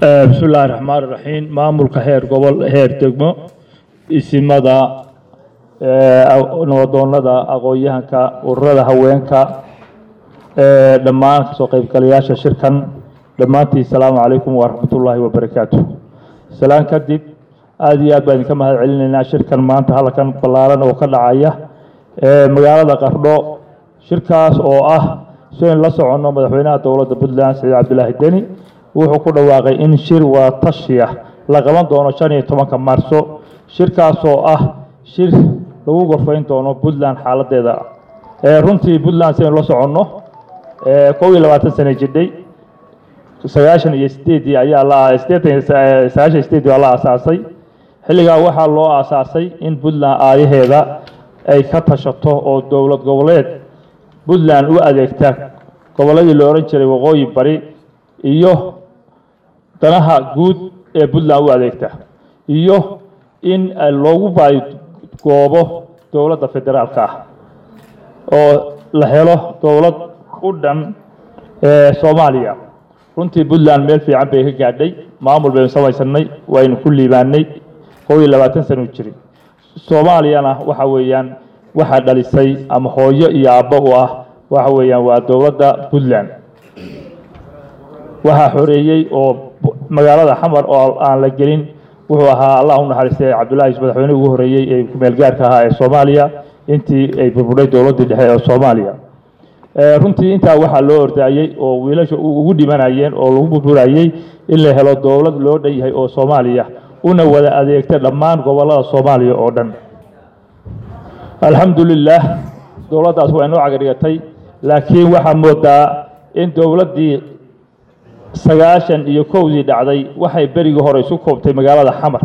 bismi illaahi raxmaan iraxiim maamulka heer gobol heer degmo isimada nabadoonada aqoon-yahanka ururada haweenka dhammaan kasoo qeybgalayaasha shirkan dhammaantiin asalaamu calaykum waraxmatullaahi wabarakaatu salaan kadib aada iyo aad baan idinka mahad celinaynaa shirkan maanta halkan ballaaran oo ka dhacaya magaalada qardho shirkaas oo ah sidayn la soconno madaxweynaha dowladda puntland saciid cabdilaahi deni wuxuu ku dhawaaqay in shir wadatashiya la qaban doono shan iyo tobanka maarso shirkaas oo ah shir lagu gorfayn doono puntland xaaladeeda runtii puntland sidaynu la soconno kow iyo labaatan sane jidhay sagaashan iyo sideedii ayaa la sideetan sagaashan iyo sideedii waa la aasaasay xilligaa waxaa loo aasaasay in puntland aayaheeda ay ka tashato oo dowlad goboleed puntland u adeegta gobolladii la odhan jiray waqooyi bari iyo danaha guud ee puntland u adeegta iyo in loogu baadgoobo dowladda federaalka ah oo la helo dowlad u dhan soomaaliya runtii puntland meel fiican bay ka gaadhay maamul baynu samaysanay waynu ku liibaanay kow iyo labaatan sano jiri soomaaliyana waxa weeyaan waxaa dhalisay ama hooyo iyo aabbo u ah waxa weeyaan waa dowladda puntland waxaa xoreeyey oo magaalada xamar oo aan la gelin wuxuu ahaa allah u naxariistay cabdullaahi madaxweyne ugu horreeyey ee kumeelgaarka ahaa ee soomaaliya intii ay burbudhay dowladdii dhexe ee soomaaliya runtii intaa waxaa loo ordaayey oo wiilasha ugu dhimanayeen oo lagu burburayey in la helo dowlad loo dhan yahay oo soomaaliya una wada adeegta dhammaan gobollada soomaaliya oo dhan alxamdulilaah dowladdaas waa inoo cagadhigatay laakiin waxaa moodaa in dowladdii sagaashan iyo kowdii dhacday waxay berigii hore isu koobtay magaalada xamar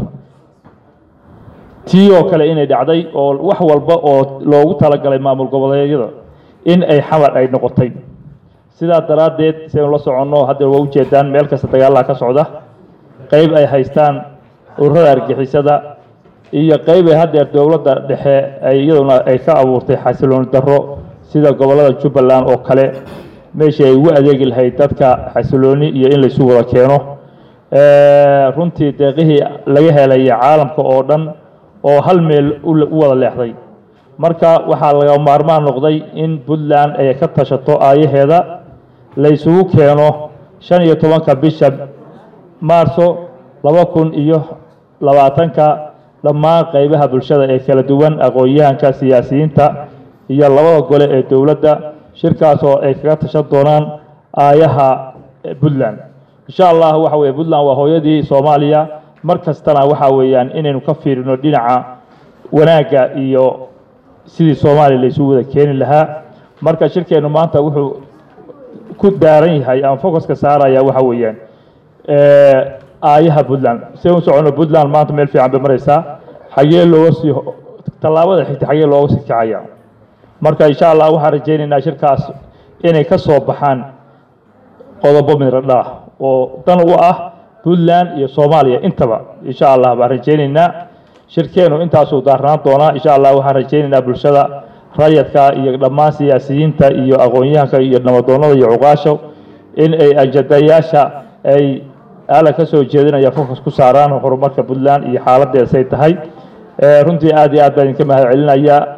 tii oo kale inay dhacday oo wax walba oo loogu talagalay maamul goboleedyada in ay xamar ay noqotay sidaa daraaddeed sidaynu la soconno haddeer waa ujeedaan meel kasta dagaalaha ka socda qeyb ay haystaan ururada argixisada iyo qeyb ay haddeer dowladda dhexe ay iyaduna ay ka abuurtay xasilooni darro sida gobollada jubbaland oo kale meeshii ay ugu adeegi lahayd dadka xasilooni iyo in laysu wada keeno runtii deeqihii laga helaya caalamka oo dhan oo hal meel u wada leexday marka waxaa laga maarmaan noqday in puntland ay ka tashato aayaheeda laysugu keeno shan iyo tobanka bisha maarso laba kun iyo labaatanka dhammaan qeybaha bulshada ee kala duwan aqoon-yahanka siyaasiyiinta iyo labada gole ee dowladda shirkaas oo ay kaga tashan doonaan aayaha puntland insha allah waxa weye puntland waa hooyadii soomaaliya mar kastana waxa weeyaan inaynu ka fiirino dhinaca wanaagga iyo sidii soomaaliya laysu wada keeni lahaa marka shirkeennu maanta wuxuu ku daaran yahay ama focuska saaraya waxa weeyaan aayaha puntland si u socono puntland maanta meel fiican bay maraysaa xagee looga sii tallaabada xigta xagee looga sii kacaya marka insha allah waxaan rajaynaynaa shirkaas inay ka soo baxaan qodobo midradha oo dan u ah puntland iyo soomaaliya intaba insha allah baan rajaynaynaa shirkeenu intaasuu daarnaan doonaa insha allah waxaan rajaynaynaa bulshada rayadka iyo dhammaan siyaasiyiinta iyo aqoon-yahanka iyo nabadoonada iyo cuqaasho in ay ajadayaasha ay ala ka soo jeedinaya fokus ku saaraan horumarka puntland iyo xaaladeeda say tahay runtii aad iyo aad baan idinka mahad celinayaa